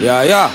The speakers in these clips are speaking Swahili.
Yeah, yeah.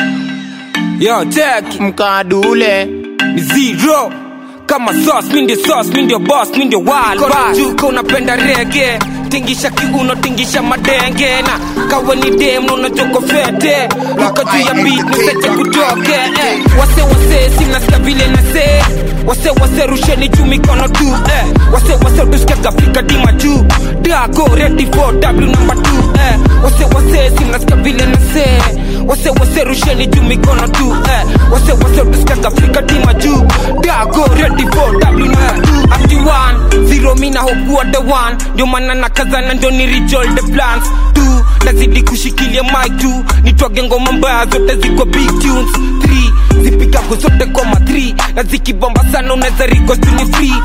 Yo, check. mkadule Ni zero. Kama sauce, mi ndio sauce, mi ndio boss, mi ndio wild boss. Juka unapenda rege tingisha kiuno tingisha madenge na kawe ni dem na unajoko fete luka juu ya beat niseche kutoke eh. wase wase simnasikia vile nase wase wase rusheni juu mikono tu eh. wase wase tusikiaga Afrika dima juu dago ready for w number two eh. wase wase simnasikia vile nase wase wase rusheni juu mikono tu eh. wase wase tusikiaga Afrika dima juu dago ready for w number two ati one zero mina hokuwa the one ndio maana nakazana ndio ni reach all the plans two nazidi kushikilia mic tu nitwage ngoma mbaya zote ziko big tunes three zipigago zote koma 3 na zikibomba sana unaweza request ni free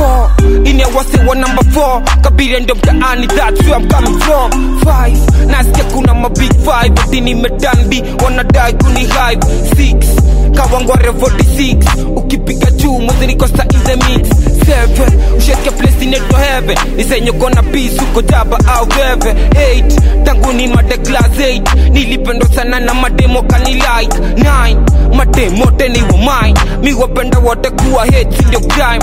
4 ine wase wa number 4 kabiria ndio mtaani that's where I'm coming from 5 nasikia kuna ma big 5 ati nimedanbi wanadai kuni hype 6 kawangware 46 ukipiga juu mwanzo niko sa in the mix 7 usheke place inaitwa heaven nisenye kona peace uko jaba au veve 8 tangu ni made class 8 nilipendwa sana na mademo kani like 9 mademo teni wa mine mi wapenda wote kuwa hate si ndio crime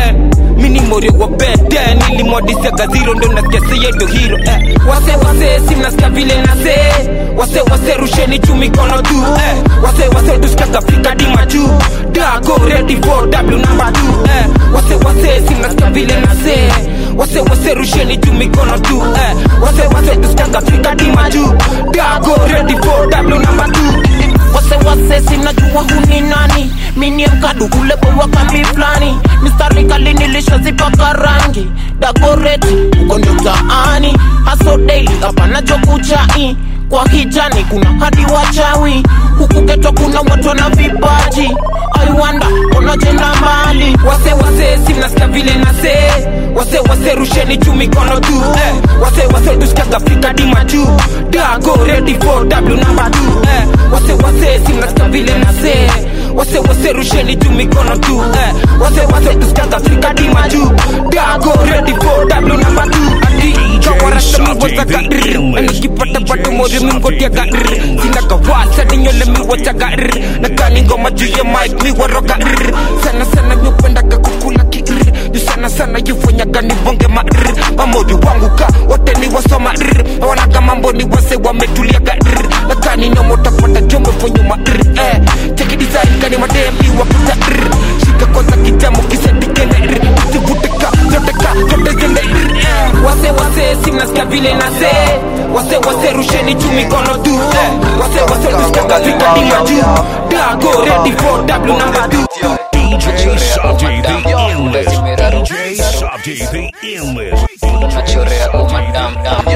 10 mini morio wa bed 10 nilimwadisiaga zero ndo nasikia seye ndo hero eh. wase wase simnasikia vile nase wase wase rusheni juu mikono tu eh. wase wase tusikiaga Afrika dima juu dago ready for w number 2 eh. wase wase simnasikia vile nase wase wase rusheni juu mikono tu eh. wase wase tusikiaga Afrika dima juu dago ready for w number 2 wase wase sinajua huni nani minie mkadu ule bowa kambi flani mistari kali nilishazipaka rangi dagoreti uko ndio mtaani haso daily hapana jokuchai kwa hijani kuna hadi wachawi huku ketwa kuna watu na vipaji aiwanda onajenda mbali wase wase simnasikia vile nase wase wase rusheni juu mikono tu eh. wase wase tusikiaga Afrika dima juu dago ready for w number 2 eh. wase wase simnasikia vile nase wase wase rusheni juu mikono tu eh. wase wase tusikiaga Afrika dima juu dago ready for w number 2 ati kawarasamiwataka nikipata bado mori mingotiaga sinakawasa ninyole miwachaga nakani ngoma juu ya mic miwaroga sana sana miupendaga kukula ki juu sana sana yufanyaga nibonge ma mamodi wangu ka wote ni wasoma wanaga mambo ni wase wametuliaga nakani nomotapata jomefonyuma eh. cheki design kani mademi wakuta shika kwanza kijamo kisetikene usivuteka zoteka zote zende eh. wase wase simnasikia vile nase wase wase rusheni juu mikono tu eh. wase wase tusikiaga vita dima juu dago ready for w number 2 DJ Subject the Illness. DJ Subject the Illness. nachorea umadam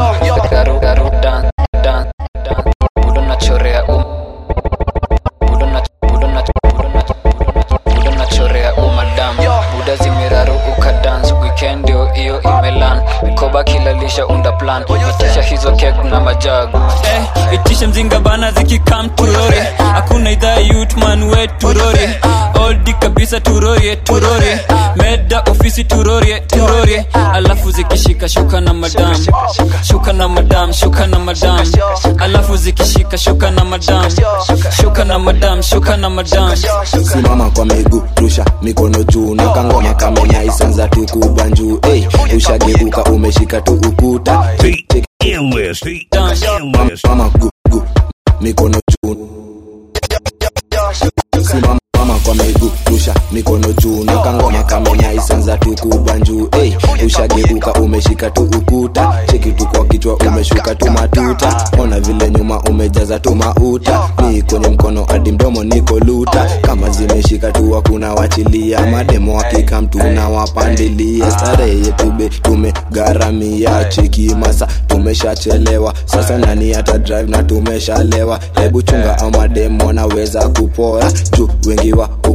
daru daru dan dan dan budo nachorea um budo na budo na budo na budo nachorea umadam buda zimiraru ukadance weekend ndio hiyo imelan mikoba kilalisha unda plan itisha hizo kek na majagu eh, itishe mzinga bana zikikam turore hakuna idhaa yutman we turore oldi kabisa turorie turorie meda ofisi turorie turorie alafu zikishika shuka na madam shuka na madam shuka na madam alafu zikishika shuka na madam shuka na madam shuka na madam simama kwa miguu rusha mikono juu na kangoma kamenyaisanza tukubwa njuu hey, ushageuka umeshika tu ukuta Check, check, The Illness. The Illness. mama gu, gu, mikono juu simama mama kwa miguu rusha mikono juu na kangoma kamenyaisanza tukubwa njuu hey, ushageuka umeshika tu ukuta cheki tu kwa kichwa umeshuka tu matuta ona vile nyuma umejaza tu mauta ni kwenye mkono hadi mdomo niko luta kama zimeshika tu hakuna wachilia mademo hakika mtu na wapandilia starehe yetu be tumegharamia cheki masa tumeshachelewa sasa nani hata drive na tumeshalewa hebu chunga au mademo wanaweza kupora juu wengi wa uko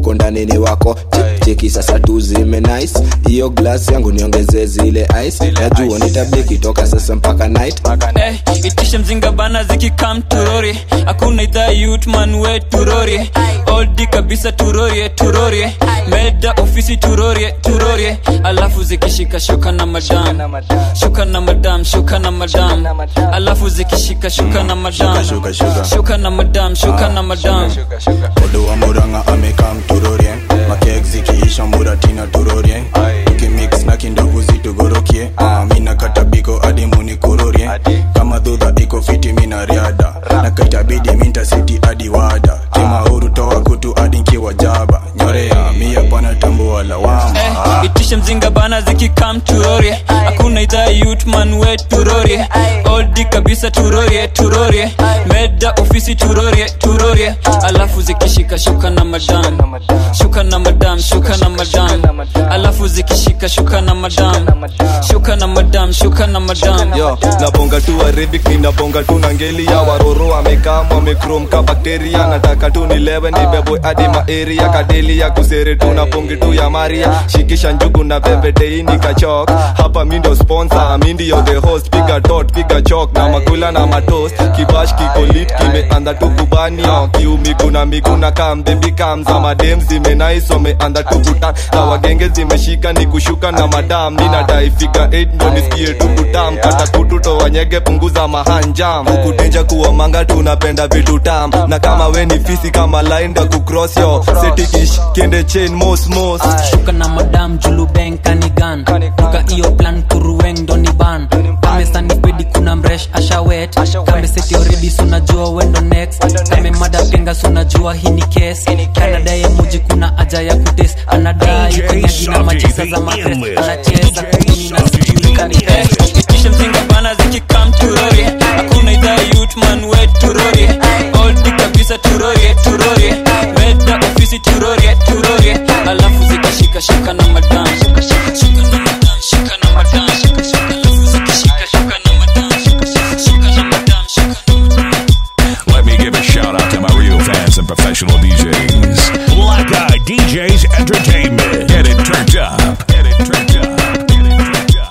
huko ndani ni wako Che- cheki sasa tu zime nice hiyo glass yangu niongeze zile ice najua nitabiki toka sasa mpaka night Eh, itishe mzinga bana zikikam turori hakuna idhaa yutman we turori oldi kabisa turorie turorie meda ofisi turorie turorie alafu zikishika shuka na madam shuka na madam shuka na madam alafu zikishika shuka na madam shuka, shuka. shuka na madam shuka na madam odo wa muranga amekam turorien makek zikiisha muratina turorien tukimix na kindovu zitugorokie Ah, mina katabiko adi munikororie kama dhudha iko fiti mina riada na kaitabidi minta siti adi wada kimauru toa kutu adi nkiwa jaba nyorea mia pana tambua lawama Eh, itishe mzinga bana zikikam turorie hakuna idhaa yutman we turorie oldi kabisa turorie turorie meda ofisi turorie turorie alafu zikishika shuka na madam shuka na madam shuka na madam alafu zikishika shuka na madam shuka na madam shuka na madam yo nabonga tu arabic ninabonga tu na ngeli ya waroro amekam wamekrom ka bakteria nataka tu nilewe nibebwe hadi maeria kadeli ya kusere tu na pongi tu ya maria shikisha njugu na pembeteini kachok hapa mi ndio sponsor mi ndio the host piga tot piga chok na makula na matos kibash kikolit kimeanda tu kubanio kiumi kuna miguna kam bebi kam za madem zimenais wameanda tu kutan na wagenge zimeshika ni kushuka na madam ninadai figa 8 ndo nisikie tu kutam kata kutu towanyege punguza mahanjam hukudenja kuwa manga tunapenda vitu tam na kama we ni fisi kama lainda kucross yo setikish kende chain mos mos shuka na madam julubeng kanigan duka iyo plan kuruweng doni ban kamesani pedi kuna mresh ashawet kameseti oredi sunajua wendo next kame mada penga sunajua hii ni kes kanadaye muji kuna aja ya kutes anadai DJ konyagi na machisa za Subject mapes Endless. anacheza kuni na sijui kani Eh, itishe mzinga bana zikikam turorie hakuna idhaa yutman we turorie oldi kabisa turorie turorie meda ofisi turorie turorie alafu zikishika shuka na madam shuka na madam shuka na madam alafu zikishika shuka na madam shuka na madam shuka na madam Let me give a shout out to my real fans and professional DJs. Black Eye DJs Entertainment. Get it turned up. Get it turned up. Get it turned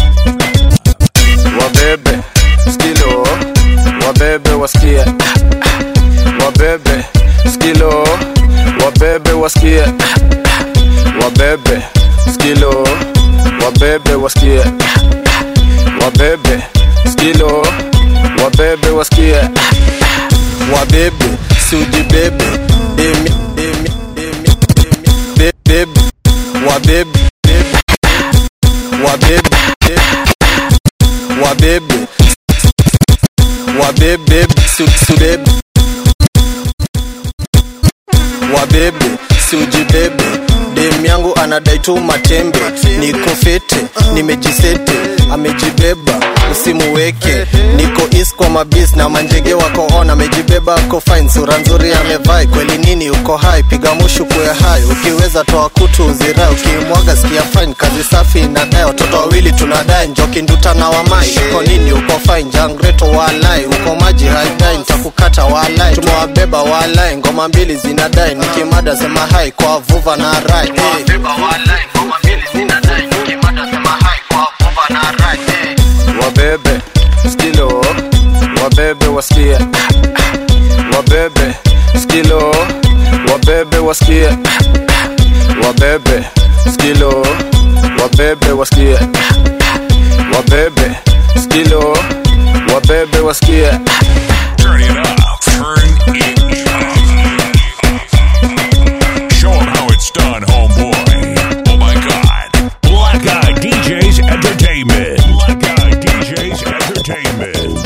up. wabebe skilo wabebe wasikie wabebe skilo wabebe wasikie wabebe skilo wabebe wasikie wabebe skilo wabebe wasikie wabebe siujibebe demi demi demi demi Be- bebe wabebe bebe wabebe bebe wabebe wabebe su- subebe wabebe siujibebe dem yangu anadai tu matembe niko fete nimejisete amejibeba usimuweke niko is kwa mabis na manjege wako on amejibeba ako fine sura nzuri amevai kweli nini uko hai piga mushu kuwe hai ukiweza toa kutu uzirai ukimwaga sikia fine kazi safi inadai watoto wawili tunadai njoki nduta na wamai uko nini uko fine jangreto walai uko maji haidai nitakukata walai tumewabeba walai ngoma mbili zinadai nikimada sema hai kwa vuva na rai hey. wabebe skilo wabebe wasikie wabebe skilo wabebe wasikie wabebe skilo wabebe wasikie wabebe skilo wabebe wasikie Turn it up. Turn it up. Show 'em how it's done, homeboy. Oh my god. Black Eye DJs Entertainment. Black Eye DJs Entertainment.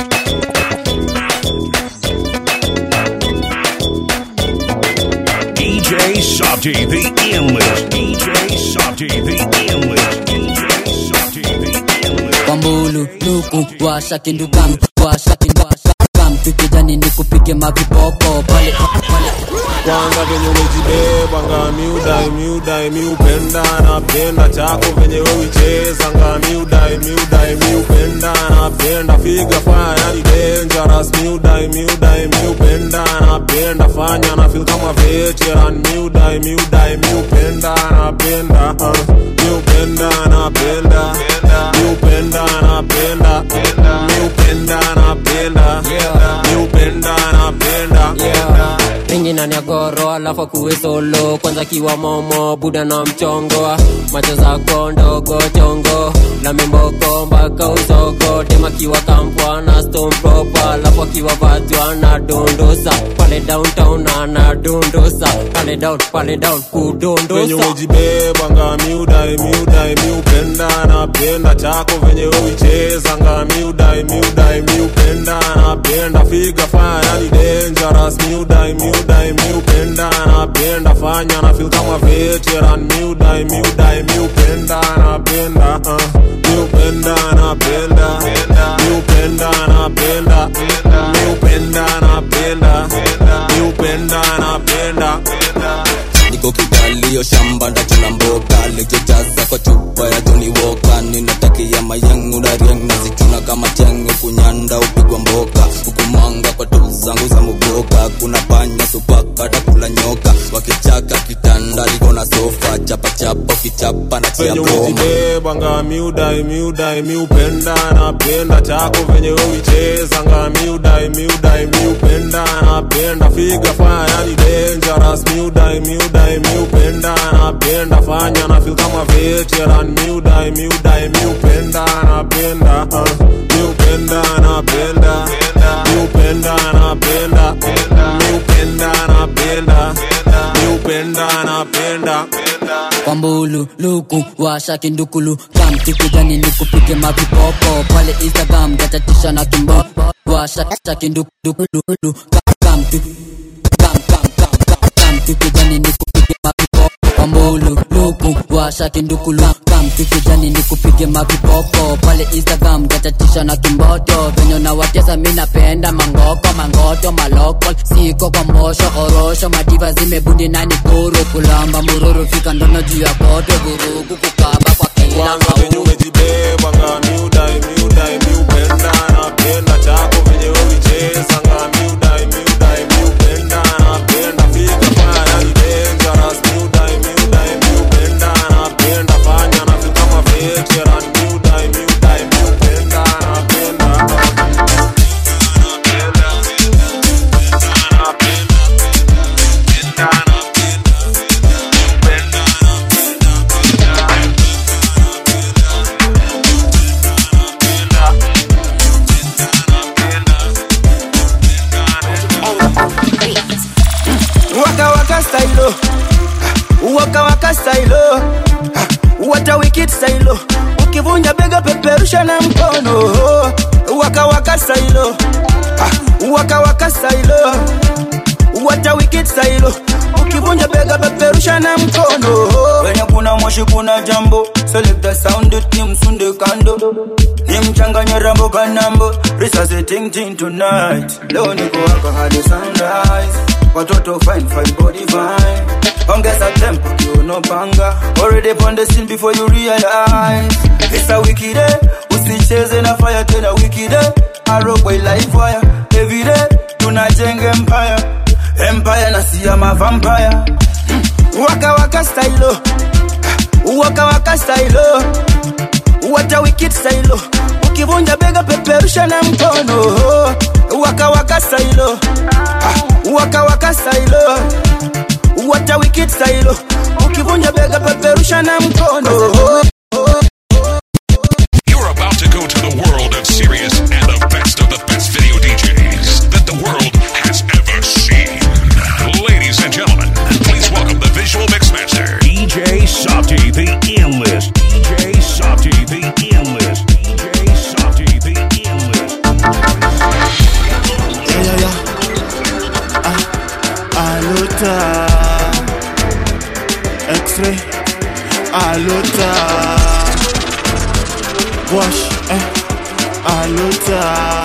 DJ Softy, the endless. DJ Softy, the endless. DJ Softy, the endless. kwambulu luku washa kindugam washa kindugam tukijani ni kupige mavipopo pale pale kwanza venye umejibeba nga miudai miudai miupenda napenda chako venye wewicheza nga miudai miudai miupenda napenda figa fanya ni dangerous miudai miudai miupenda napenda fanya na feel kama veteran miudai miudai miupenda napenda uh, miupenda napenda miupenda napenda miupenda napenda miupenda napenda ringi ndani ya goro alafu akuwe solo kwanza kiwa momo buda na mchongo macho zako ndogo chongo na mimboko mpaka usogo tema kiwa kampwa na stone proper alafu akiwa vajwa na dondosa pale downtown ana dondosa pale down pale down venye kudondosa umejibebanga miudai miudai miupenda napenda chako venye uichezanga miudai miudai miupenda napenda figa fanya ni dangerous miudai miudai miupenda napenda fanya na feel kama veteran miudai miudai miupenda napenda uh, miupenda napenda miupenda napenda miupenda napenda miupenda napenda niko kigalio shamba ndachuna mboga likijaza kwa chupa ya Johnny Walker ninatakia mayangu na riang nazichuna kama tiangu kunyanda upigwa mboka hukumanga kwa tu zangu za muboka kuna panya supaka takula nyoka wakichaka kitanda liko na sofa chapa chapa ukichapa na chia venye broma umejibebanga miudai miudai miupenda napenda chako venye uichezanga miudai miudai miupenda napenda figa fanya ni dangerous miudai miudai miupenda napenda fanya na feel kama veteran miudai miudai miupenda napenda uh, miupenda napenda miupenda napenda miupenda napenda miupenda napenda kwambulu luku washa kindukulu kamti kijani nikupige mavipopo pale instagram gatatisha na kimbo washa sha kindukulu kamti kam kam kam kam kamti kijani nikupige mavipopo kwambulu luku washa kindukulu kamti kijani nikupige mavipopo pale instagram gatatisha na kimboto venye na watesa mi napenda mangoko mangoto maloko siko kwa mosho orosho madiva zimebundi nani kuru kulamba mururu fika ndono juu ya koto vurugu kukaba kwa kila kwanza venye umejibebanga miudai miudai miupenda napenda chako venye uichezanga miudai miudai miupenda napenda figa fanya ni dangerous miudai miudai miupenda napenda fanya na feel kama veteran miudai miudai miupenda napenda waka waka stylo waka waka stylo what a wicked stylo ukivunja bega peperusha na mkono waka waka stylo waka waka stylo what a wicked stylo ukivunja bega peperusha na mkono wenye kuna moshi kuna jambo select the sound it ni msunde kando ni mchanganye rambo kanambo risasi ting ting tonight leo niko waka hadi sunrise watoto fine fine body fine ongeza tempo kiuno panga already on the scene before you realize it's a wicked day usicheze na fire tena wicked day arrow boy live wire every day tunajenga empire empire na siama vampire waka waka stylo waka waka stylo what a wicked stylo ukivunja bega peperusha na mkono waka waka stylo waka waka stylo what a wicked stylo ukivunja bega peperusha na mkono You're about to go to the world of serious and the best of the best video DJs that the world has ever seen. Ladies and gentlemen, please welcome the visual mixmaster, DJ Softy, the A-list. DJ Softy, the A-list. DJ Softy, the A-list. Yeah, yeah, yeah. Ah, Aluta. X-ray. Aluta. Wash. Eh. Aluta.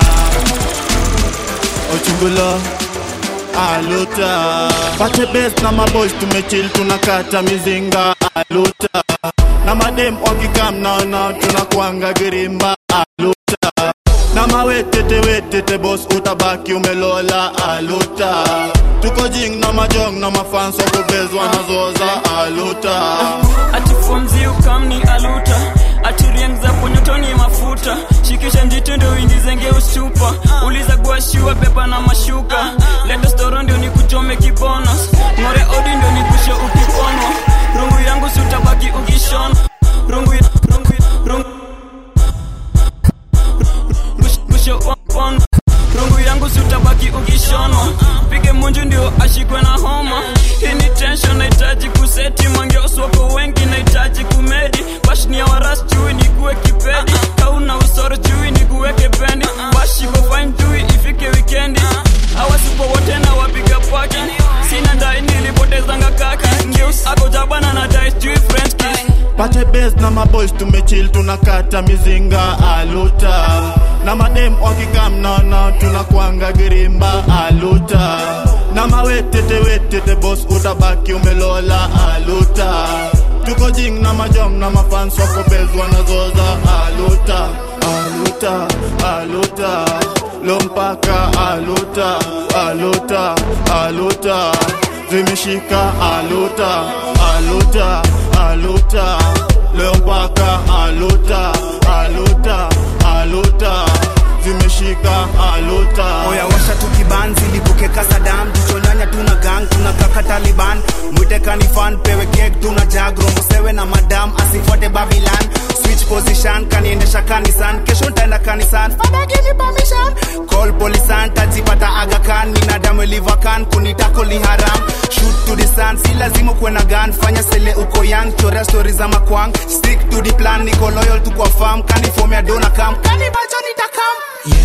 Ochungulo. Aluta. Pate best na maboys tumechill tunakata mizinga. Aluta. Na madem wakikam nao nao tunakuanga girimba. Aluta. wetete wetete bos utabaki umelola aluta tuko jing na majong na mafans wakubezwa nazoza aluta atifomzi ukamni aluta atirieng za ponyotoni mafuta shikisha njito ndio uingizenge usupa uliza guashiwa beba na mashuka leta storo ndio nikuchome kibonos ng'ore odi ndio nikushe ukiponwa rungu yangu sutabaki ukishona rungu rungu rungu rushe on rungu yangu sutabaki ukishonwa pige munju ndio ashikwe na homa hii ni tension nahitaji kuseti mangeoswako wengi nahitaji kumedi bashnia waras chui nikuwe kipedi kauna usoro chui nikuweke pendi bashiko fine chui ifike wikendi awasipo wote na wapiga paki sina ndai nilipotezanga kaki ngeus ako jabana na dai chui french kiss pate bes na maboys tumechill tunakata mizinga aluta na madem wakikamnana tunakwanga girimba aluta na mawetete wetete bos utabaki umelola aluta tuko jing na majom na mafans wakobezwa nazoza aluta aluta aluta lompaka aluta aluta aluta zimeshika aluta aluta aluta leo mpaka aluta aluta aluta zimeshika aluta oya washa tukiban zilipokeka sadam jichonyanya tuna gang tuna kaka taliban mwite kanifan pewe kek tuna jag rombo sewe na madam asifuate babilan switch position kaniendesha kanisan kesho ntaenda kanisan fada give me permission call polisan tajipata agakan minadamu elivakan kunitako li haram shoot to the sun si lazima kuwe na gun fanya sele uko young chorea stori za makwang stick to the plan niko loyal tu kwa farm kanifomea dona kam kanibacho nitakam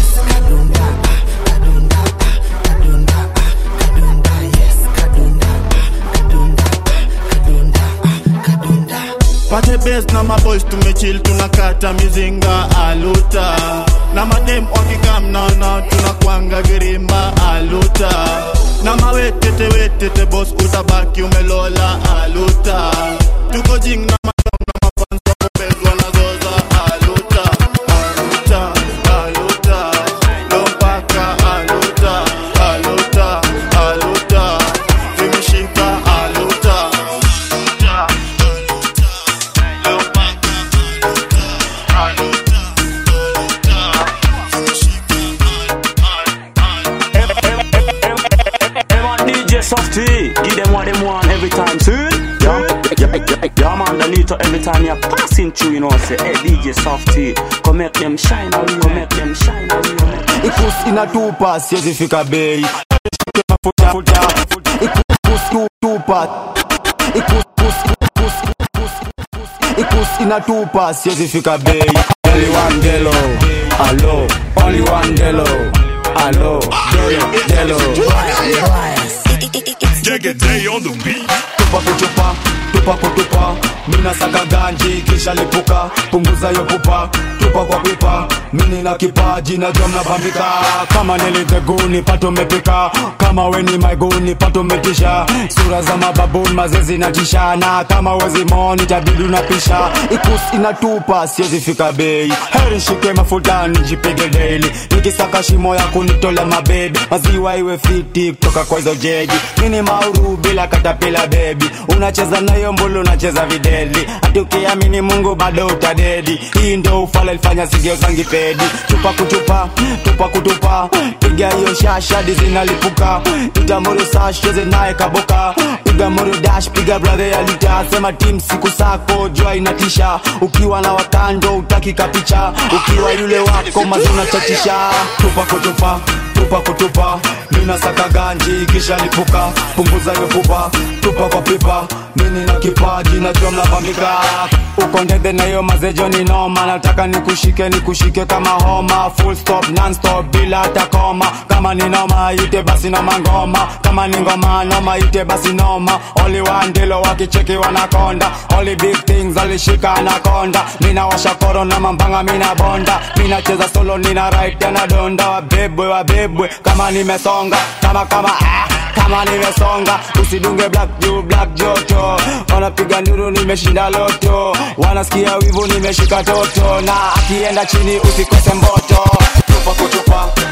pate bes na maboys tumechill tunakata mizinga aluta na madem wakikamnana tunakwanga girimba aluta na mawetete wetete bos utabaki umelola aluta tuko jing na madom na mafans wakobezwa nazoza aluta aluta aluta lompaka aluta aluta aluta zimeshika aluta Everyone DJ Softy, give them what them want every time, see? Yeah, yeah, yeah, yeah, man, the little every time you're passing through, you know, say, hey, DJ Softy, come make them shine, away, come make them shine, away. ikus inatupa siwezi fika bei Shike mafuta futa ikus tu- tupa ikus kus- kus- kus- ikus inatupa siwezi fika bei only one delo alo only one delo alo delo delo Day on the beat. tupa kutupa tupa kutupa mina saka ganji kisha lipuka punguza yo pupa tupa kwa pipa mini na kipaji na jom na bambika kama niliteguni pato mepika kama weni maiguni pato metisha sura za mababuni mazezi na tishana kama wezi moni tabidi unapisha ikus inatupa siwezi fika bei heri shike mafuta nijipige daily nikisaka shimo ya kunitola mabebi maziwa iwe fiti kutoka kwa hizo jeji mini mauru bila katapila bebi unacheza nayo mbulu unacheza videli hati ukiamini mungu bado utadedi hii ndo ufala ilifanya sigeo zangi pedi chupa kuchupa tupa kutupa piga hiyo shashadi zinalipuka itamuru sasheze naye kaboka piga muru dash piga brother ya lita sema tim siku sako jua inatisha ukiwa na wakando utaki kapicha ukiwa yule wako mazuna chachisha tupa kutupa tupa kutupa mina saka ganji kisha lipuka punguza hiyo pupa tupa kwa pipa mini na kipaji na jua mnapambika uko ndede na hiyo mazejo ni noma nataka nikushike nikushike kama homa full stop non stop bila hata koma kama ni noma ite basi noma ngoma kama ni ngoma noma ite basi noma only one dilo wakicheki wanakonda only big things alishika anakonda mina washa koro na mambanga mina bonda mina cheza solo nina right na donda wabebwe wabebwe kama nimesonga kama kama ah kama nimesonga usidunge black juu black joto wanapiga nduru nimeshinda loto wanasikia wivu nimeshika toto na akienda chini usikose mboto tupa kutupa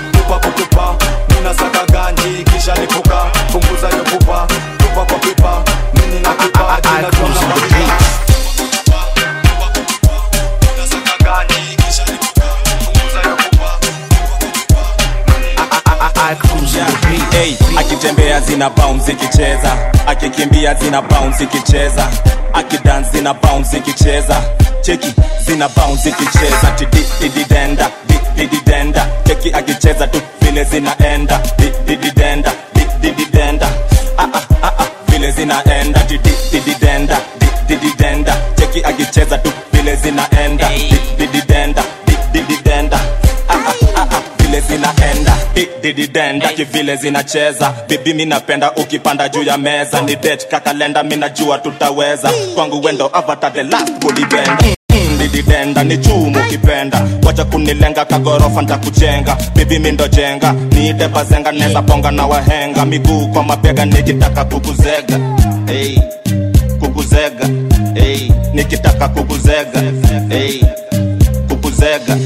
hey, akitembea zina bounce ikicheza akikimbia zina bounce ikicheza akidance zina bounce ikicheza cheki zina bounce ikicheza tidididenda dididenda cheki akicheza tu vile zinaenda didididenda didididenda ah, ah, ah, ah, vile zinaenda didididenda didididenda cheki akicheza tu vile zinaenda didididenda didididenda ah, ah, ah, ah, vile zinaenda dididenda kivile zinacheza bibi mi napenda ukipanda juu ya meza ni det kakalenda mi najua tutaweza kwangu wendo avatar the last body bender Mm, dididenda ni chumu ukipenda wacha kunilenga kagorofa ntakujenga bibi mi ndo jenga niite bazenga neza bonga na wahenga miguu kwa mabega nikitaka kukuzega hey, kukuzega hey, nikitaka kukuzega hey, kukuzega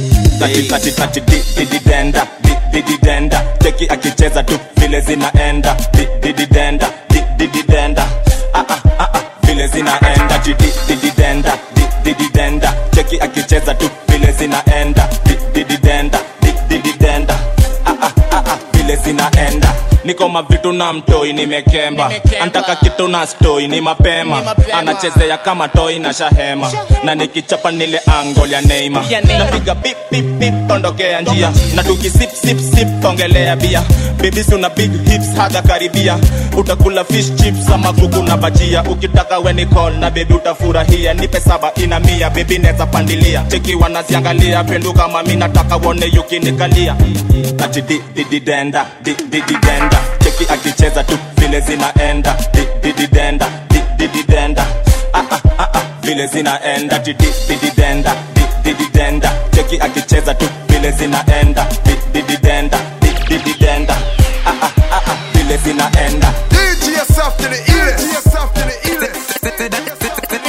dididenda dididenda cheki akicheza tu vile zinaenda dididenda dididenda ah, ah, ah, ah, vile zinaenda dididenda dididenda cheki akicheza tu vile zinaenda dididenda dididenda ah, ah, ah, ah, vile zinaenda niko mavitu na mtoi nimekemba antaka kitu na stoi ni mapema anachezea kama toi na shahema na nikichapa nile angol ya neima napiga bip bip bip ondokea njia na tukisip sip sip ongelea bia bibisi una big hips haga karibia utakula fish chips ama kuku na bajia ukitaka weni call na bebi utafurahia nipe saba ina mia bebi neza pandilia cheki wanaziangalia pendu kama mi nataka wone yukinikalia ati di di di denda di di di denda cheki akicheza tu vile zinaenda di di di denda di di di denda ah ah ah ah vile zinaenda di di di di denda di di di denda cheki akicheza tu vile zinaenda di di di denda di di di denda ah ah ah ah vile zinaenda DJ yourself to the illest. DJ yourself to the illest.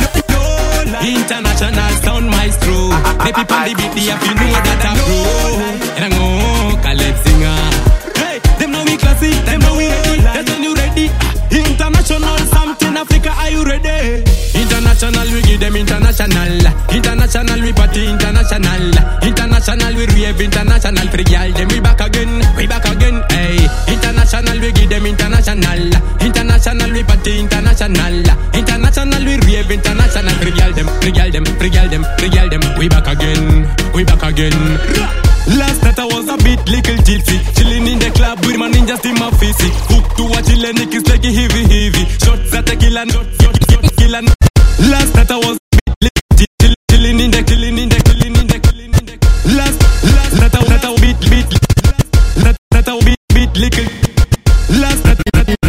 International sound maestro. The people the beat, they have you know that I'm pro. And I'm oh, Caleb singer. Hey, them know we classy, them know we ready. That's when you ready. International something Africa, are you ready? International we give them international. International we party international. International we rave international. Free girl them we back again, we back again. Hey, international we give them international. International we party international. International we rave international. Free girl them, free girl them, free girl them, free girl them. We back again, we back again. Last night I was a bit little tipsy Chilling in the club with my ninjas in my face Hook to a chillin' niggas like a heavy heavy Shots at the killer, shots, shots, shots, killer Last night I was a bit little tipsy Chilling in the, chilling in the, chilling in the, chilling in the Last, last night I was a bit, bit Last night I was a bit, bit little Last night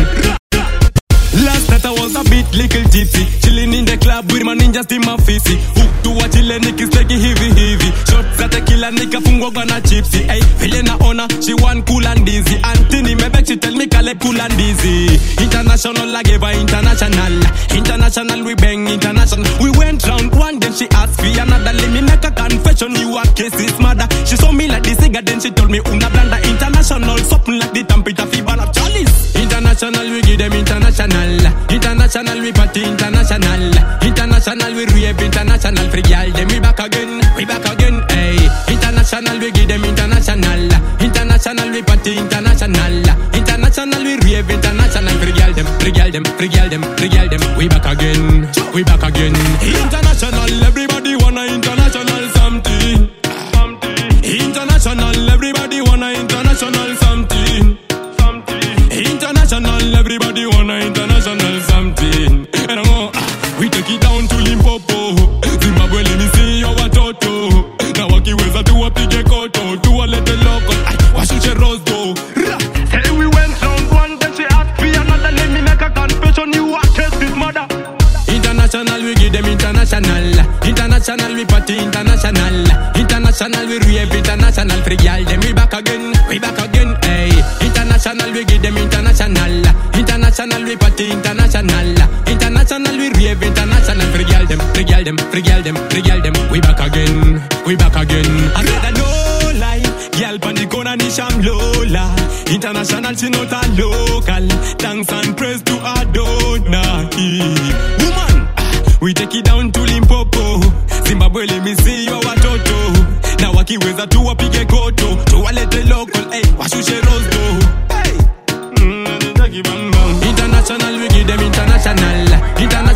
Last night I was a bit little tipsy Chilling in the club with my ninjas in my face Hook to a chillin' niggas like a heavy heavy Shots at the killer nigga fungwa gana chipsy Hey, vile naona she want cool and easy Antini mebek she tell me kale cool and easy International like ever international International we bang international We went round one then she asked me another Let me make a confession you are cases mother She saw me like the cigar then she told me una blanda International something like the temperature fever of Charlie's International we give them international International we party international International we rave international Free girl them we back again We back again hey International we give them international International we party international International we rave international Free girl them, free girl them, free girl them, free girl them We back again, we back again International everybody wanna international something International everybody wanna international something International, everybody wanna international something. And I'm all, ah, we take it down to Limpopo. Zimbabwe, let me see your watoto. Na wakiweza tu wapige koto, tuwalete local. Ay, washushe rosto. Ra! Say we went round one, then she asked me another. Let me make a confession, you are this mother. International, we give them international. International, we party international. International, we rave international. Free girl, then we back again, we back again, hey. International, we give them international. International, we party international. International, we rave international. Free girl, them, free girl, them, free girl, them, free girl, them. We back again, we back again. I said I no lie, girl pan the corner ni sham Lola. International, she not a local. Thanks and praise to Adonai. Woman, ah, we take it down to Limpopo. Zimbabwe, let me see your watoto. Na wakiweza tu wapige koto, tuwalete local, eh, washushe rosto.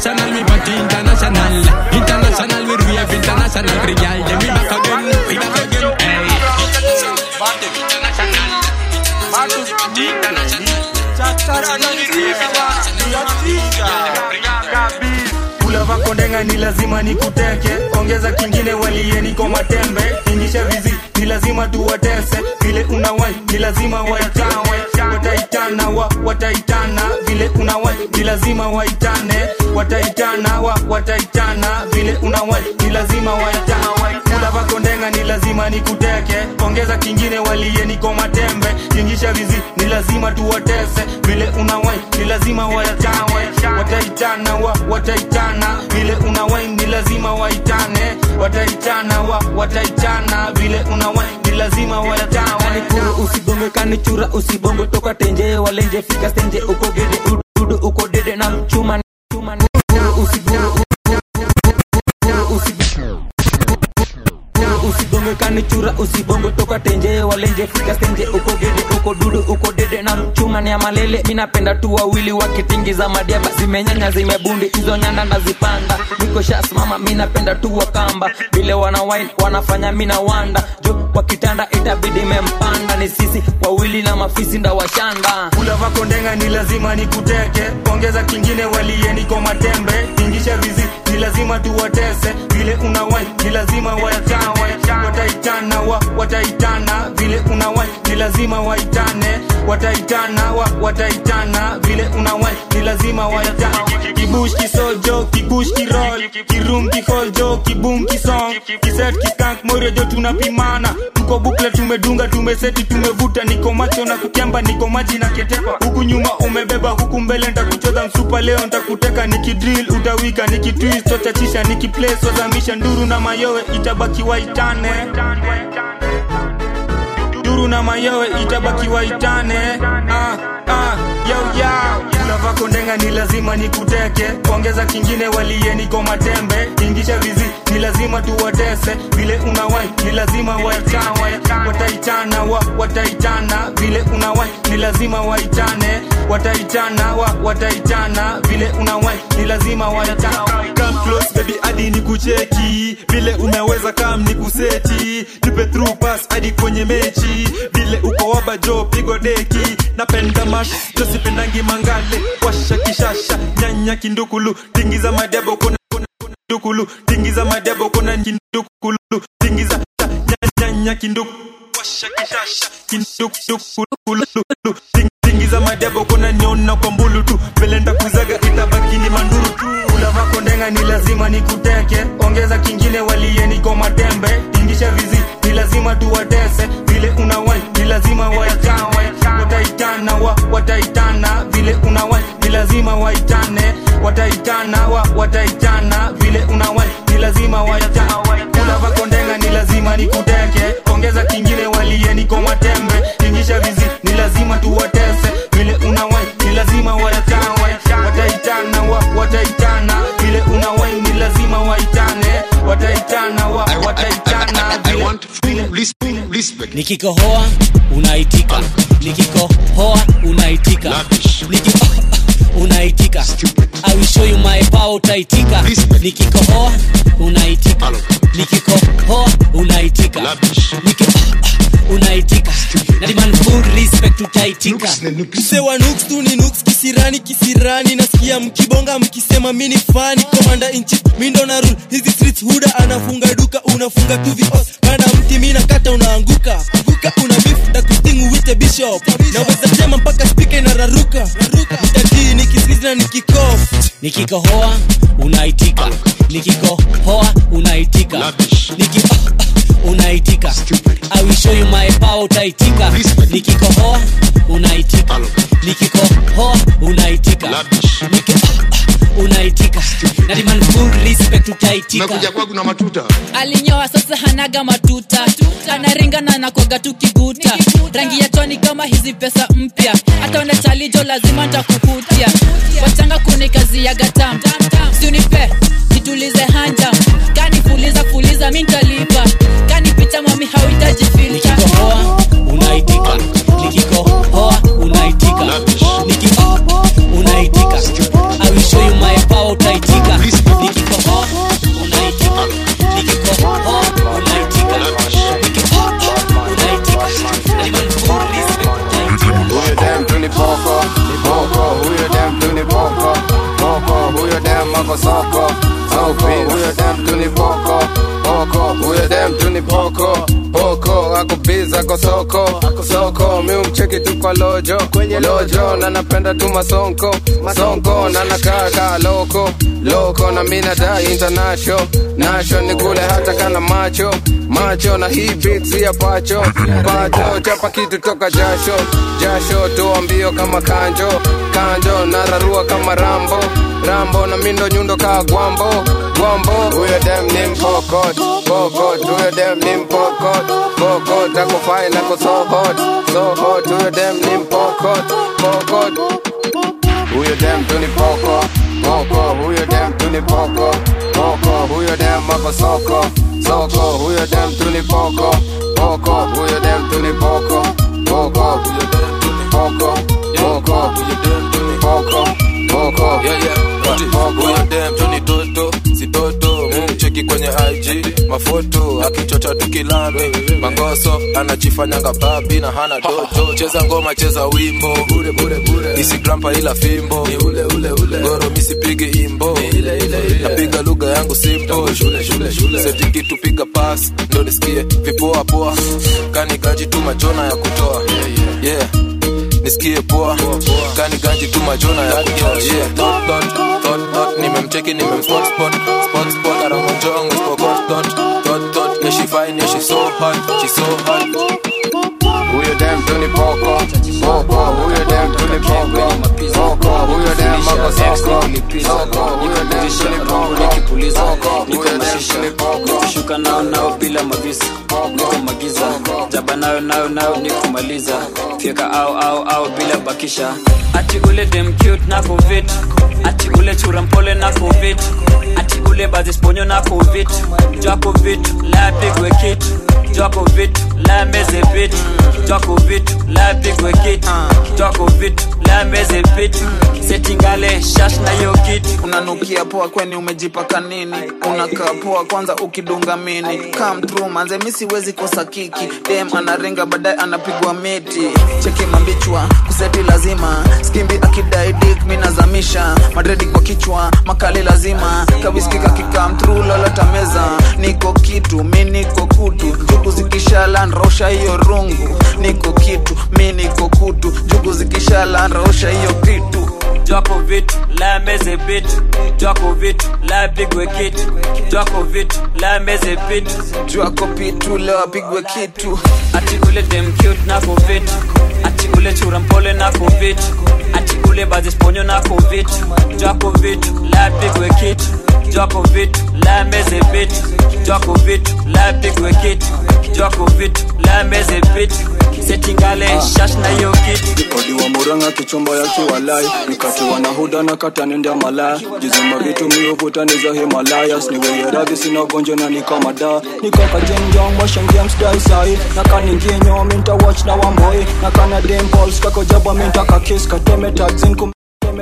international, me party international. International, we rave international. Free girl, then we back again, we back again. Hey. kula vako ndenga ni lazima nikuteke ongeza kingine waliye niko matembe ingisha vizi ni lazima tuwatese vile unawai ni lazima waitawe wataitana wa wataitana vile unawai ni lazima waitane wataitana wa wataitana vile unawai ni lazima waitana kula vako ndenga ni lazima nikuteke ongeza kingine waliye niko matembe ingisha vizi ni lazima tuwatese vile unawai ni lazima waitawe wataitana wa wataitana vile unawai ni lazima waitane wataitana wa wataitana vile unawai ni lazima waitane kuru usigonge kanichura usibongo toka tenje walenje fika stenje uko gede ududu uko dede na chuma chuma kuru usiguru usigonge kanichura usibongo toka tenje walenje fika stenje uko gede uko dudu uko dede na chuma ni ya malele minapenda tu wawili wakitingiza madiaba zimenyanya zimebundi hizo nyanda nazipanda niko shasimama minapenda tu wakamba vile wana wine wanafanya mina wanda jo kwa kitanda itabidi mempanda ni sisi wawili na mafisi nda washanda kula vako ndenga ni lazima nikuteke ongeza kingine waliye niko matembe ingisha vizi ni lazima tuwatese vile unawai ni lazima waitawe wataitana wa wataitana vile unawai ni lazima waitane wataitana wa wataitana vile unawai ni lazima waitane kibush kisojo kibush kirol kirum kiholjo kibum kisong kiset kiskank morejo tunapimana tuko bukle tumedunga tumeseti tumevuta niko macho na kukemba niko maji na ketepa huku nyuma umebeba huku mbele ntakuchodha msupa leo ntakuteka nikidril utawika nikitwist totachisha nikiplay swazamisha nduru na mayowe itabaki waitane duru na mayowe itabaki waitane ah, ah, yo, yo. kula vako ndenga ni lazima nikuteke ongeza kingine waliye niko matembe ingisha vizi ni lazima tuwatese vile unawai ni lazima waitawe wataitana wa wataitana vile unawai ni lazima waitane wataitana wa wataitana vile unawai ni lazima waitane Come close baby hadi ni kucheki vile umeweza kam ni kuseti nipe through pass hadi kwenye mechi vile uko waba jo pigo deki napenda mash josipendangi mangale washa kishasha nyanya kindukulu tingiza madebo kona kindukulu tingiza madebo kona kindukulu tingiza cha- nya- nyanya kinduku washa kishasha kindukulu Ting- tingiza madebo kona nyona kwa mbulu tu velenda kuzaga itabaki ni manduru tu kula vako ndenga ni lazima nikuteke ongeza kingine waliye niko matembe ingisha vizi ni lazima tuwatese vile unawai ni lazima waitawe wataitana wa wataitana vile unawai ni lazima waitane wataitana wa wataitana vile unawai ni lazima waitawe kula vako ndenga ni lazima nikuteke ongeza kingine waliye niko matembe ingisha vizi ni lazima tuwatese vile unawai ni lazima waitawe wataitana wa wataitana vile unawai ni lazima waitane wataitana wa wataitana vile nikikohoa unaitika nikikohoa unaitika Niki unaitika I will show you my power utaitika nikikohoa unaitika nikikohoa unaitika Niki unaitika na demand full respect utaitika msewa nuks tu ni nuks kisirani kisirani nasikia mkibonga mkisema mini fani komanda inchi mindo na rule hizi streets huda anafunga duka unafunga tu vios panda mti mina kata unaanguka anguka una beef takusting wite bishop naweza tema mpaka spika inararuka mtatii nikisikizi na nikikof nikikohoa unaitika nikikohoa unaitika Niki unaitika I will show you my power utaitika nikikohoa unaitika nikikohoa unaitika Niki unaitika na demand full respect utaitika kwangu na matuta alinyoa sasa hanaga matuta anaringana na kwaga tu kiguta rangi ya chwani kama hizi pesa mpya hata una chalijo lazima ntakukutia wachanga kuni kazi ya gatam siunipe nitulize hanja kani fuliza fuliza mi ntalipa kani picha mami hauhitaji filta unaitika nikikohoa unaitika Niki unaitika I will show you my power utaitika poko huyo dem tu ni poko poko huyo dem tu ni poko poko ako biza ako soko soko mi umcheki tu kwa lojo lojo na napenda tu masonko masonko na nakaa kaa loko loko na mi nadai international nasho ni kule hata kana macho macho na hii beat si ya pacho pacho chapa kitu toka jasho jasho toa mbio kama kanjo kanjo nararua kama rambo rambo na mindo nyundo kaa gwambo gwambo huyo dem ni mpokot pokot huyo dem ni mpokot pokot ako fine ako so hot so hot huyo dem ni mpokot pokot huyo dem tu ni poko poko huyo dem tu ni poko poko huyo dem ako soko soko huyo dem tu ni poko poko huyo dem tu ni poko poko huyo dem tu ni poko poko huyo dem tu ni poko poko yeah, yeah. huyo dem tu ni toto si toto mcheki kwenye ig mafoto akichocha tukilame mangoso anachifanyanga babi na hana dojo cheza ngoma cheza wimbo isigrampa ila fimbo goro misipige imbo napiga lugha yangu simpo setiki tupiga pas ndo nisikie vipoa poa kani gaji tu majona ya kutoa yeah nisikie poa kani ganji tu majona ya kutoa yeah dot dot dot dot nimemcheki nimemspot spot spot spot aramonjong spokot dot dot dot yeah she fine yeah she so hot she so hot huyo dem tu ni poko poko huyo dem tu ni poko poko huyo dem ako soko soko huyo dem tu ni poko soko huyo dem tu ni poko shuka nao nao bila mavisa niko magiza jaba nayo nayo nayo nikumaliza fyeka au au au bila bakisha ati ule dem cute na covid ati ule chura mpole na covid ati ule bazisponyo na covid jwa covid la pigwe kit jwa covid la meze bit jwa covid la pigwe kit jwa covid la meze bit setingale shash na yo kit unanukia poa kweni umejipaka nini unakaa poa kwanza ukidunga mini come through manze mi siwezi kosa kiki dem anaringa baadaye anapigwa miti cheki mambichwa kuseti lazima skimbi akidai dik minazamisha madredi kwa kichwa makali lazima kawiskika kikam through lolota meza niko kitu mi niko kutu jugu zikishala nrosha hiyo rungu niko kitu mi niko kutu jugu zikishala nrosha hiyo kitu jwako vitu la meze bit jwako vitu la pigwe kitu jwako vitu la meze bit jwako pitu leo apigwe kitu ati ule dem cute na covid ati ule chura mpole na covid ati ule bazisponyo na covid jwako vitu la pigwe kitu jwako vitu la meze bit jwako vitu la pigwe kitu jwako vitu la meze bit setingale shash na yo kitu odiwa muranga kichumba ya kiwalai nikatiwa na huda na katanenda malaya jizima vitu miuvuta ni za himalayas niweye radhi sina gonjwa na nikamada nikakajenjong washengiamsdai sai nakaninginyo minta watch na wamboi nakana dimpols kakojaba minta kakis kateme tagzin kum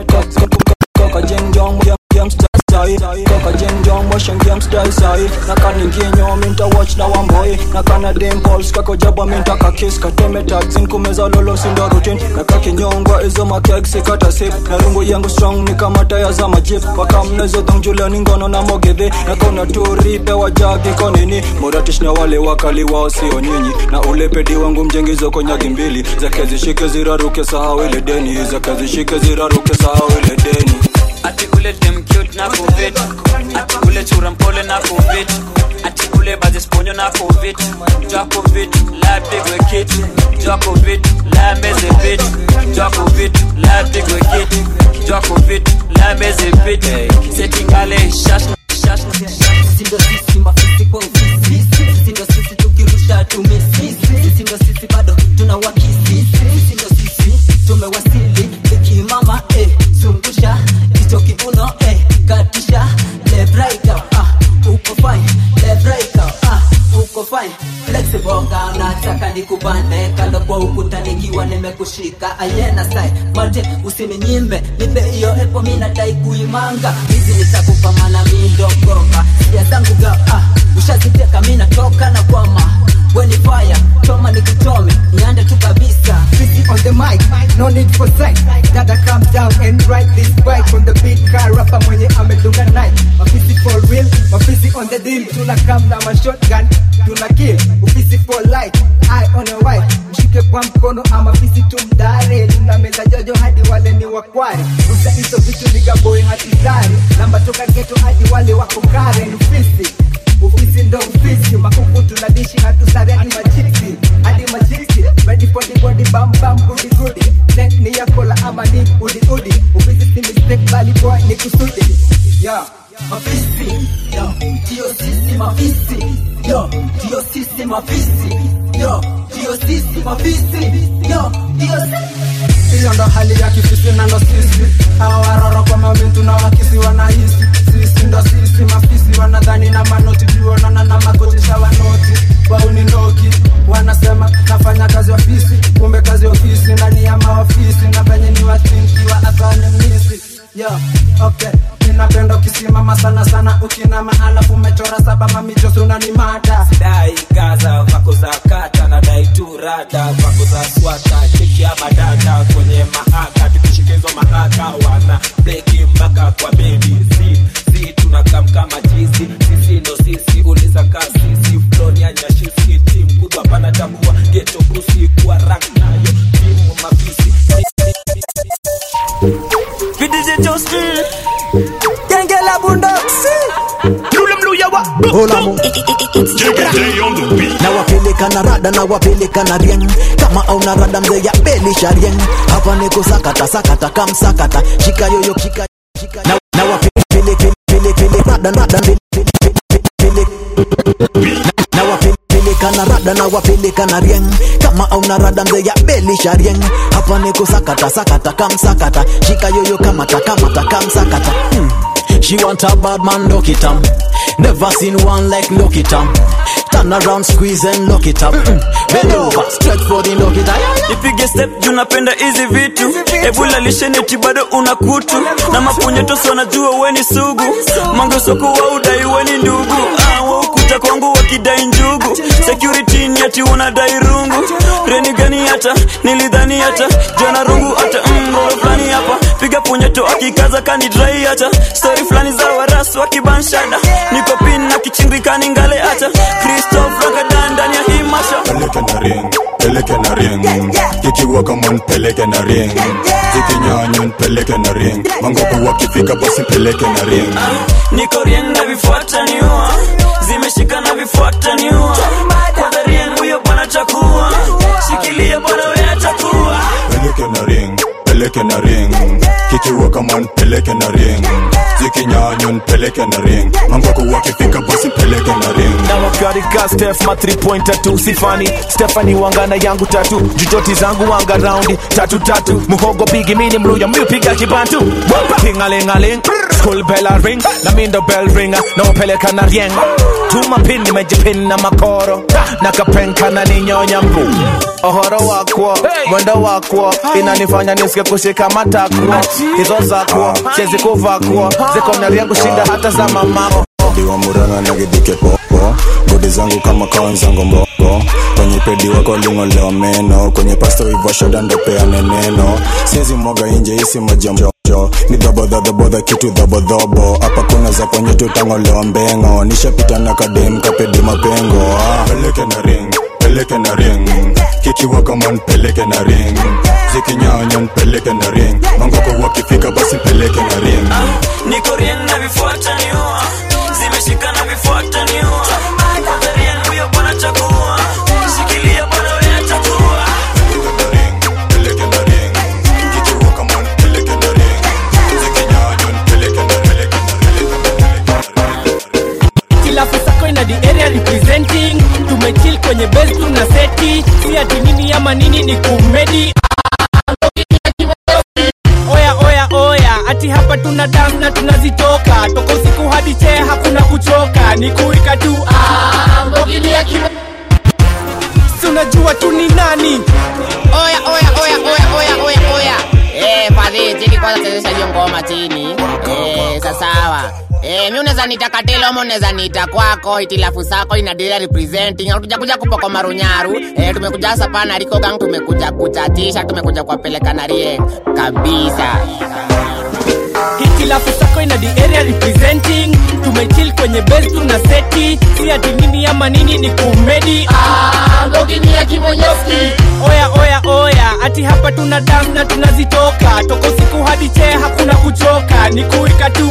kakajenjong sai toka jenjong washangia mstai sai nakaninginyo minta watch na wamboi nakana dimpols kakojaba minta kakis kateme tagzin kumeza lolo sindo rutin nakakinyongwa izo makeg sikata sip na rungu yangu strong ni kama taya za majip wakamnezo dhongjulani ngono na mogedhe nakona turipe wajagi konini moratish na wale wakali wao sio nyinyi na ule pedi wangu mjengizo konyagi mbili zake zishike ziraruke sahau ile deni zake zishike ziraruke sahau ile deni ati ule dem cute na covid ati ule chura mpole na covid ati ule bazisponyo na covid jwa covid la pigwe kit jwa covid la meze bit jwa covid la pigwe kit jwa covid la meze bit setingale shash shash sisi ndo sisi mafisi kwa ofisi sisi ndo sisi tukirusha tumesisi sisi ndo sisi bado tuna wakisi sisi ndo sisi tumewasili ikimama eh, zungusha kicho kiuno eh, katisha lebraika ah, uko fine lebraika ah, uko fine flexibonga unataka nikubane kando kwa ukuta nikiwa nimekushika ayena sai mate usininyimbe nipe hiyo epo minadai kuimanga hizi nitakupa mana mindogoka sia zangu ga ah, ushaziteka minatoka na kwama weni fire choma nikuchome niande tu kabisa Busy on the mic, no need for sight. Dada calm down and ride this bike on the beat car rapper mwenye amedunga night. Mafisi for real, the deal tuna come na mashotgun tuna kill ufisi for life eye on a white mshike kwa mkono ama fisi tumdare tuna meza jojo hadi wale ni wakware rusa hizo vitu nigaboy hatizari namba toka geto hadi wale wako kare ni ufisi ufisi ndo ufisi makuku tunadishi hatusare hadi machiksi hadi machiksi ready for the body bam bam goody goody neck ni yakola ama ni udi udi ufisi si mistake bali boy ni kusudi yeah mafisi yo ndio sisi mafisi yo ndio sisi mafisi yo ndio sisi mafisi yo ndio sisi hiyo ndo hali ya kifisi na ndo sisi hawa waroro kwa mamintu na wakisi wanahisi sisi ndo sisi mafisi wanadhani na manoti juonana na makotisha wanoti wauninoki wanasema nafanya kazi ofisi kumbe kazi ofisi ndani ya maofisi na venye ni wathinkiwa athani misi yo okay ninapenda ukisimama sana sana ukinama alafu umechora saba mamichosuna ni mada dai gaza vako za kata na dai tu rada vako za swata cheki ya madada kwenye mahaka tukishikizwa mahaka wana bleki mpaka kwa bebi si si tunakam kama jizi sisi ndo sisi uliza kaa sisi floni ya nyashisi tim kubwa pana tambua geto busi kuwa rank nayo timu mafisi VDJ Justin Genge la bundoksi Lule mluya wa Olamu na wapeleka na rada na wapeleka na rieng kama auna rada mzee ya belisha rieng hapa niko sakata sakata kam sakata shika yoyo shika shika na, na wapeleke pele pele rada rada pele pele pele pele na wapeleka na rada na wapeleka na rieng kama auna rada mzee ya belisha rieng hapa niko sakata sakata kam sakata shika yoyo kamata kamata kam sakata hmm. She want a bad man, lock it up. Never seen one like lock it up. Turn around, squeeze and lock it up. Mm. Bend over, stretch for the lock it up. ipige step juu napenda hizi vitu ebula lisheneti bado una kutu na mapunyetosi wanajua weni sugu mangesoko wa udai weni ndugu Ah, waukuja kwangu wakidai njugu security ni ati unadai rungu reni gani hata nilidhani hata jana rungu hata mrolo fulani hapa piga punyeto akikaza kanidrai hata stori fulani za warasu wakibanshada niko pin na kichingikani ngale hata kristof ragadan ndani ya hii masha peleke na ring peleke na ring kikiwa kama nipeleke na ring zikinyanya nipeleke na ring mangopo wakifika basi peleke na ring niko rien na vifuata niua zimeshika na vifuata niua kwanza rien huyo bwana chakua shikilia bwana we atakuwa peleke na ring peleke na ring kikiwa kama nipeleke na ring zikinyanya nipeleke na ring mangopo wakifika basi peleke na ring na wakarika stef ma 3 pointer tu sifani stefani wangana yangu tatu jujoti zangu wanga raundi tatu tatu muhogo pigi mini mluya miupiga kibantu tingalingaling school bell a ring na mindo bell ringa na upeleka na rieng tuma pin nimejipin na makoro na kapenka na ninyonya mbu ohoro wakwo mwendo wakwo inanifanya nisike kushika matakwo hizo zakwo chezi kuvakwo ziko na riengu shinda hata za mamako diwa muranga na gidike popo godi zangu kama kawanzango mboko kwenye pedi wako lingolewa meno kwenye pasto ivo shoda ndopeane neno siezi mwaga inje isi majamjo ni dhabodhadhabodha kitu dhabodhobo hapa kuna za kwenye tutangolewa mbengo nishapita na kadem kapedi mapengo ah. peleke na ring peleke na ring kikiwa kama nipeleke na ring zikinyanya nipeleke na ring mangoko wakifika basi peleke na ring niko rien na vifuata niua zimeshika na vifuata niua kwanza rien huyo bwana chakua shikilia bwana we atakuwa kilafu sako ina the area representing tumechill kwenye base tuna seti si ati nini ama nini ni kumedi oya oya oya ati hapa tuna dam na tunazitoka toka usiku hadi chee hakuna kuchoka ni kuika tu ah, mbogilia kime si unajua tu ni nani oya oya oya oya oya oya oya eh fadhi chini kwanza chezesha hiyo ngoma chini eh sasawa Eh, mi unaweza nita katelo ama unaweza nita kwako itilafu sako inadila representing hatuja kuja kupoko marunyaru eh, tumekuja hasa pana riko gang tumekuja kuchatisha tumekuja kuwapeleka na rieng kabisa hiti hitilafu sako ina the area representing tumechill kwenye base tuna seti si ati nini ama nini ni kumedi oya oya oya ati hapa tuna dance na tunazitoka toka usiku hadi chee hakuna kuchoka ni kuika tu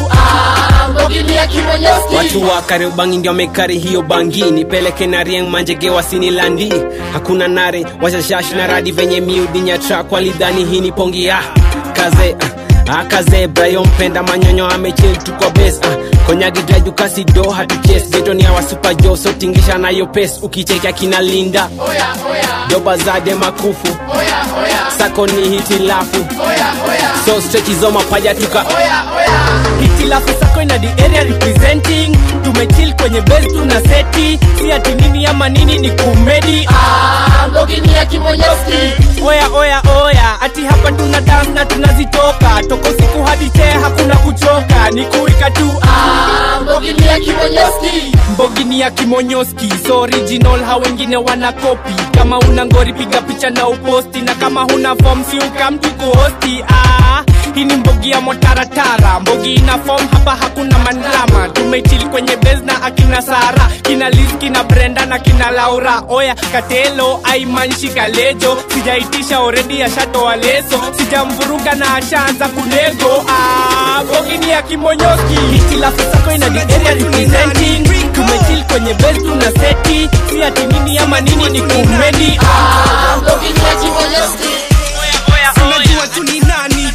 watu wa kariobangi ndio wamekari hiyo bangi nipeleke na rieng manjege wasini landi hakuna nare washashash na radi venye miudinya trak walidhani hii ni pongi ya kaze ah, ah, kaze brayo mpenda manyonyo amechil tukwa bes ah, konyagidrajukasido hatuches getoni awa super jo so tingisha nayo pes ukichekea kina linda doba zade makufu sako ni hitilafu so strechizo mapaja tuka hitilafu sako ina the area representing tumechill kwenye base tuna seti si ati nini ama nini ni kumedi oya oya oya ati hapa tuna dance na tunazitoka toka usiku hadi chee hakuna kuchoka ni kuika tu mbogini ya kimonyoski so original ha wengine wana kopi kama una ngori piga picha na uposti na kama huna form si ukamtu kuhosti ah, hii ni mbogi ya motaratara mbogi ina form hapa hakuna mandrama tumechili kwenye bes na akina sara kina liz kina brenda na kina laura oya katelo aimanshi kalejo sijaitisha oredi ashatoa leso sijamvuruga na ashaanza kunego ah, mbogi ni ya kimonyoski hitilafu sako ina the area representing tumechili kwenye bes tuna seti si ati nini ama nini ni kumedi ah, mbogi ni ya kimonyoski unajua tu ni nani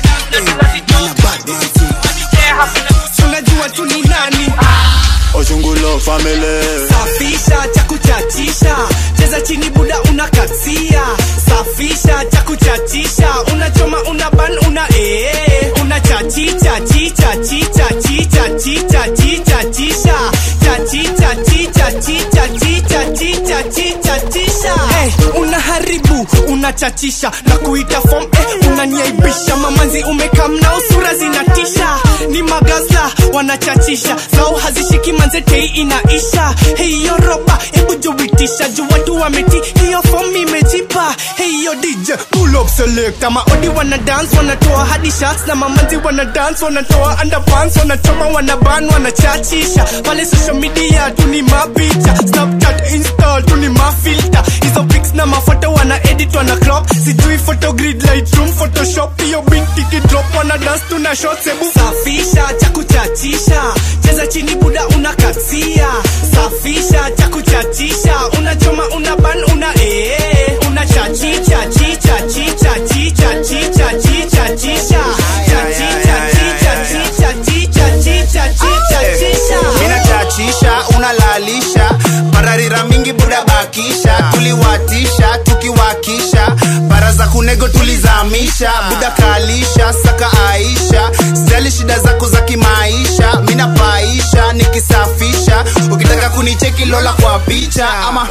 unajua tu ni nani Ojungulo family safisha cha kuchachisha cheza chini buda unakatia safisha cha kuchachisha unachoma una ban una ee unachachicha chicha chicha chicha chicha chicha chisha chachicha chicha chicha chicha chicha chicha chisha hey, unaharibu unachachisha na kuita form eh, unaniaibisha mamanzi umekamnao sura zinatisha ni magaza wanachachisha zao hazishiki manzetei inaisha hiyo roba hebu juitisha juu watu wameti hiyo form imejipa hiyo dj pull up select ama odi wana dance wanatoa hadi shots na mamanzi wana dance wanatoa underpants wanachoma wanaban wanachachisha pale social media tu ni mapicha snapchat insta tu ni mafilter hizo pics na mafoto wana edit wana crop sijui photogrid lightroom photoshop hiyo binti kidrop wana dance tuna shots hebu safisha cha kuchachisha cheza chini buda unakatia safisha cha kuchachisha unachoma una ban una ee una chachicha chicha chicha chicha chicha chicha chisha chachicha chicha chicha chicha chicha chicha chisha inachachisha unalalisha bararira mingi buda bakisha tuliwatisha tukiwakisha bara za kunego tulizamisha buda kalisha saka aisha sijali shida zako za kimaisha minapaisha nikisafisha ukitaka kunicheki lola kwa picha ama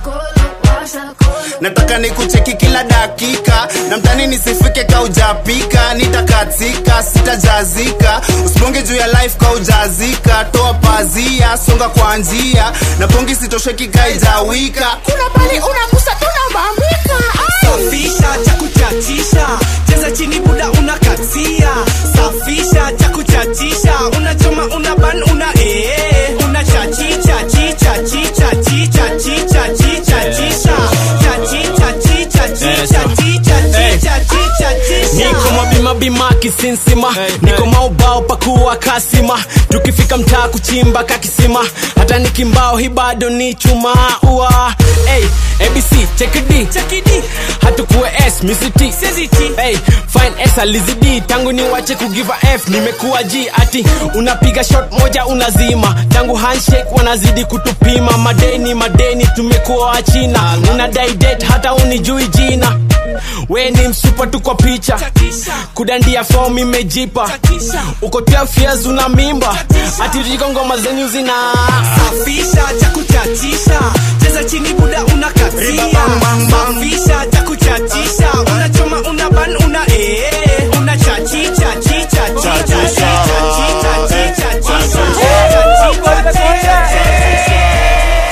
nataka nikucheki kila dakika na mtani nisifike kaujapika nitakatika sitajazika usibonge juu ya life kaujazika toa pazia songa kwa njia na pongi sitosheki kaijawika kuna pali unagusa tunabambika safisha cha kuchachisha cheza chini buda unakatia safisha cha kuchachisha unachoma una ban una ee una chachicha chicha chicha chicha chicha chicha chisha chachicha chicha chicha chicha chicha chicha chisha niko mabimabima kisinsima niko maubao pakuwa kasima tukifika mtaa kuchimba kakisima hata nikimbao hi bado ni chuma ua hey, abc chekidi hatukuwe s misiti hey, fine s alizidi tangu ni wache kugiva f nimekuwa g ati unapiga shot moja unazima tangu handshake wanazidi kutupima madeni madeni tumekuwa wachina unadai date hata unijui jina we ni msupa tu kwa picha kudandia fom imejipa uko 12 years una mimba atiriko ngoma zenyu zina safisha cha kuchachisha cheza chini buda unakatia safisha cha kuchachisha unachoma una ban una ee una chachicha chicha chicha chicha chicha chicha chicha chicha chicha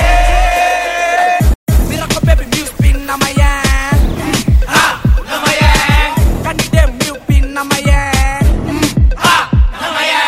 Miracle baby, you spin na my yang. Ha, na my yang. Can you them you pin na my yang? Ha, na my yang.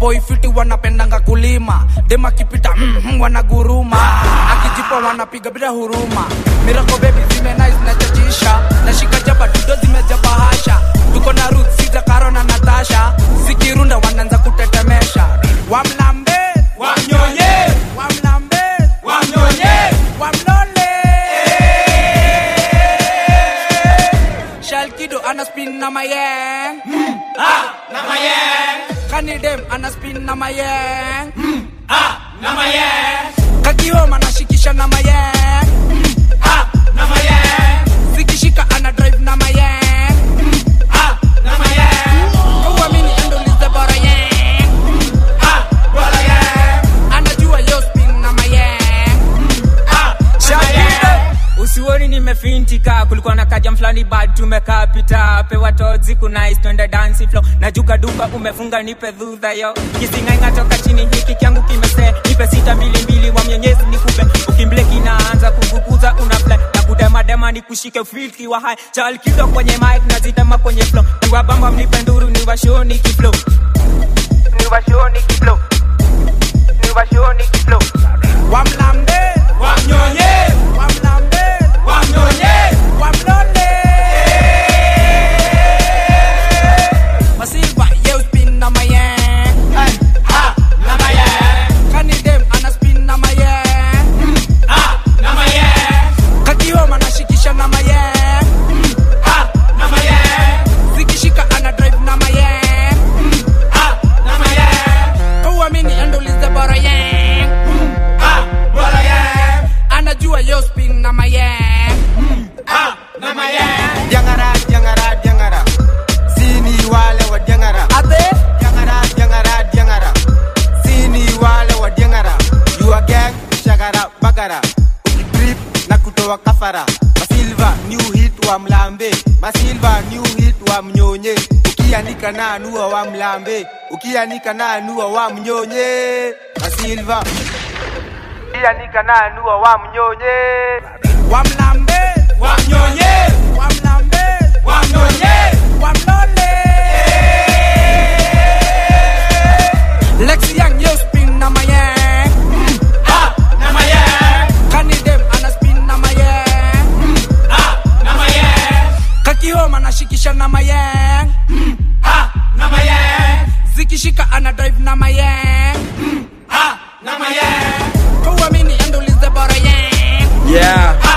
maboi fiti wanapendanga kulima dem akipita mm, mm, wanaguruma akijipa wanapiga bila huruma mirako bebi zime nice na chachisha nashika jaba dudo zimejaba hasha tuko na ruth sita karo na natasha zikirunda wanaanza kutetemesha wamlambe wamnyonye wamlambe wamnyonye wamlole shalkido ana spin na mayeng mm, ah, na mayeng kanidem ana spin na mayeng mm, ah, na mayeng kakioma anashikisha na mayeng mm, ah, na mayeng zikishika ana drive na mayeng mm, ah, na mayeng kauamini endolize bora yeng mm, ah, bora yeng anajua yo spin na mayeng mm, ah, na mayeng usioni nimefintika kulikuwa na kaja mfulani bad tumekaa pita pewa tozi kunais twende dansi flo najuka duka umefunga nipe dhudha yo kisingainga toka chini hiki kyangu kimese nipe sita mbili mbili wa mwenyezi nikupe ukimbleki naanza kuvukuza una fly na kudemadema nikushike filki wa hai chal kido kwenye mic nazitema kwenye flo niwabamba mnipe nduru niwashoni kiflo niwashoni kiflo niwashoni kiflo wamlambe wamnyonye wamlambe wamnyonye wamlole masilva ye spin na mayeng Ay, ha, na mayeng kanidem ana spin na mayeng Mm, ah, na mayeng kakioma nashikisha na mayeng Mm, ah, na mayeng zikishika ana drive na mayeng Mm, ah, na mayeng kauamini endolize bora yeng Mm, ah, bora yeng anajua yo spin na mayeng Mm, ah, na mayeng Diangara, diangara, diangara. Sini wale wa diangara. Ate? Diangara, diangara, diangara. Sini wale wa diangara. You a gang, shagara, bagara. Ukitrip na kutoa kafara. Masilva, new hit wa mlambe. Masilva, new hit wa mnyonye. Ukianika na anua wa mlambe. Ukianika na anua wa mnyonye. Masilva. Ukianika na anua wa mnyonye. wamlambe wamnyonye wamlambe wamnyonye wamlole Lexi Young yo spin na mayeng mm, ah, na mayeng kanidem ana spin na mayeng mm, ah, na mayeng kakihoma nashikisha na mayeng mm, ah, na mayeng zikishika ana drive na mayeng mm, ah, na mayeng kauamini endolize bora yeng yeah